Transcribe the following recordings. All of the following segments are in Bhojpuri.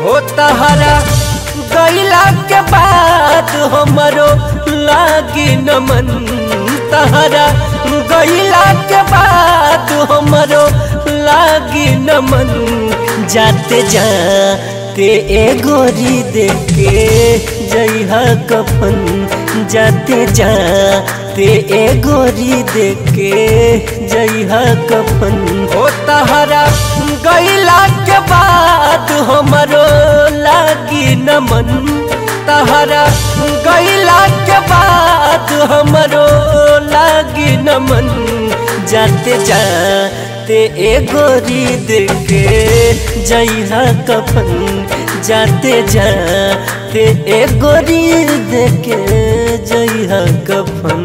हो तहरा गैला के बाद हमरो लागी नमन तहरा गैला के बाद हमरो लागी नमन जाते जाते ए गोरी देखे जइहा कफन जाते जाते ए गोरी देखे जइहा कफन ओ तहरा गैला के बाद हमरो लागी नमन तहरा गैला के बाद हमरो लागी नमन जाते जाते ए गोरी देखे जइहा कफन जाते जाते ए गोरी देखे जइहा कफन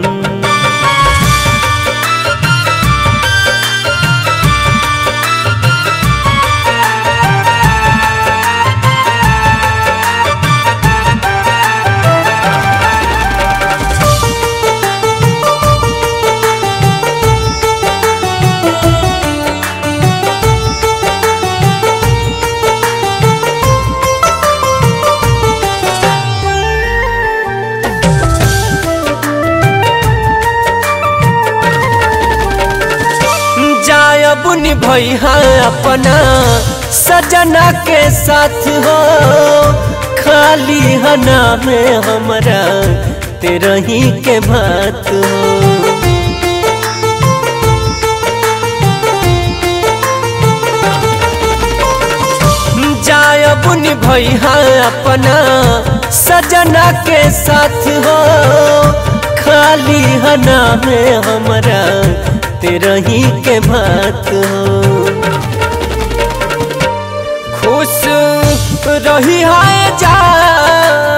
जायबुन भैया अपना सजना के साथ हो खाली हना में हमरा तेरा ही के बात हो जायबुन भैया अपना सजना के साथ हो खाली हना में हमरा तेरा ही के बात हो खुश रही है जान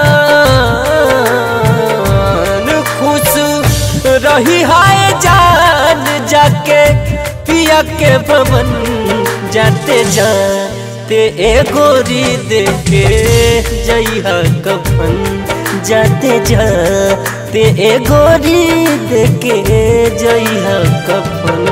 खुश रही है जान जाके पिया के भवन जाते जाते ए गोरी देखे जइहा कफन जाते जाते ए गोरी देखे जइहा कफन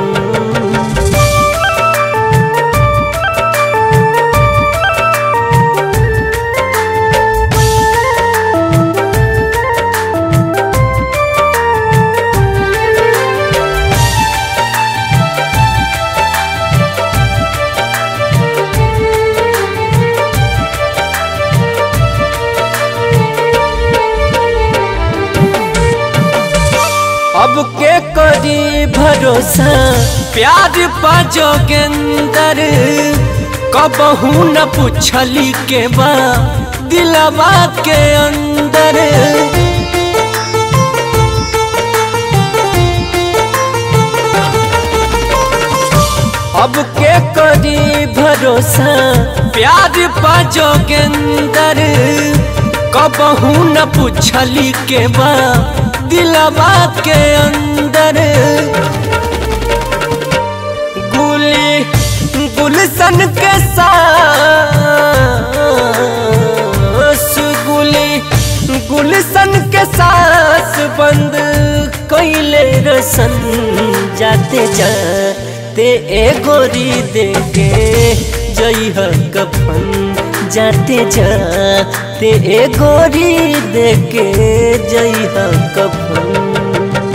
अब के करी भरोसा प्यार पाजोगेंदर कबहू न पूछली के बा दिलवा के अंदर अब के करी भरोसा प्यार पाजोगेंदर कबहू न पूछली के बा दिलवा के अंदर गुली गुलशन के सास गुली गुलशन के सास बंद कैले रसन जाते जाते ए गोरी देखे जइह कफन जाते जाते ए गोरी देखे जइह कफन